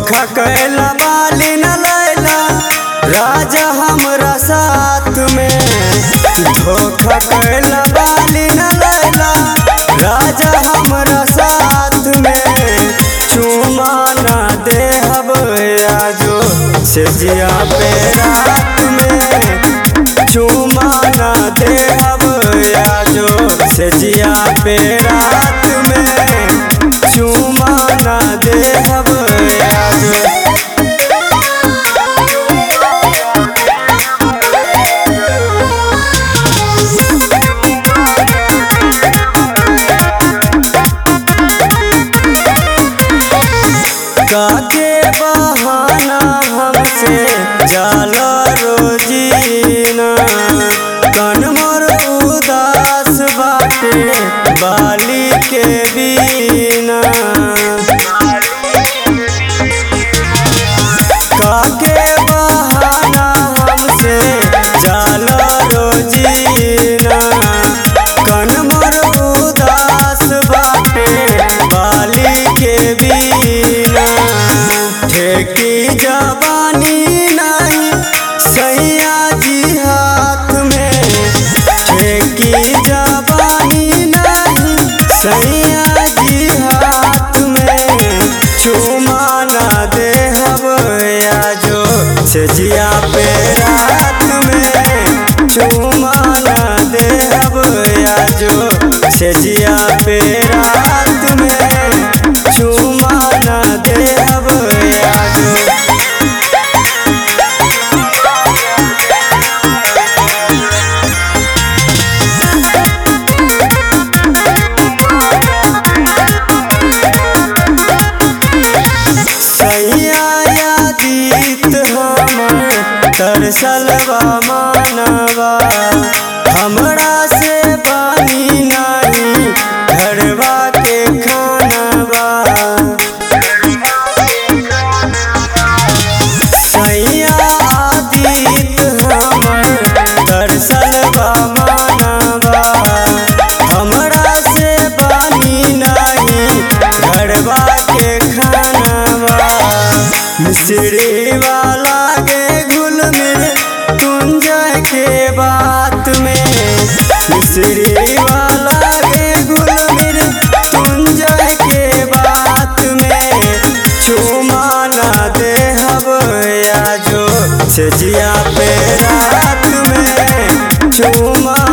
धोखा कैला बाली न लैला राजा हमरा साथ में धोखा कैला बाली न लैला राजा हमरा साथ में चुमा ना देहब आजो से जिया पे रात में चुमा ना देहब आजो से जिया पे रात में चुमा ना देहब आजो काके बहाना हमसे जाला रोजीना कन मोर उदास बाटे बाली के बीना काके बहाना हमसे जाला रोजीना कन मोर उदास बाटे बाली के बीना ठेकी जवानी नहीं सैया जी हाथ में ठेकी जवानी नहीं सैया जी हाथ में चुमा ना देहब आजो से जिया पे रात में चुमा ना देहब आजो से जिया पे रात में चुमा ना देहब आजो सैया यादीत हमर तरसलवा मानवा हमरा से बानी नहीं घरवा के खानवा सैया आदित हमर तरसलवा मानवा हमरा से बानी नहीं घरवा के खानवा मिश्री वाला के घुल मिल कुंजय के बात में मिश्री वाला के घुल मिल कुंजय के बात में चुमा ना देहब आजो से जिया पे रात में चुमा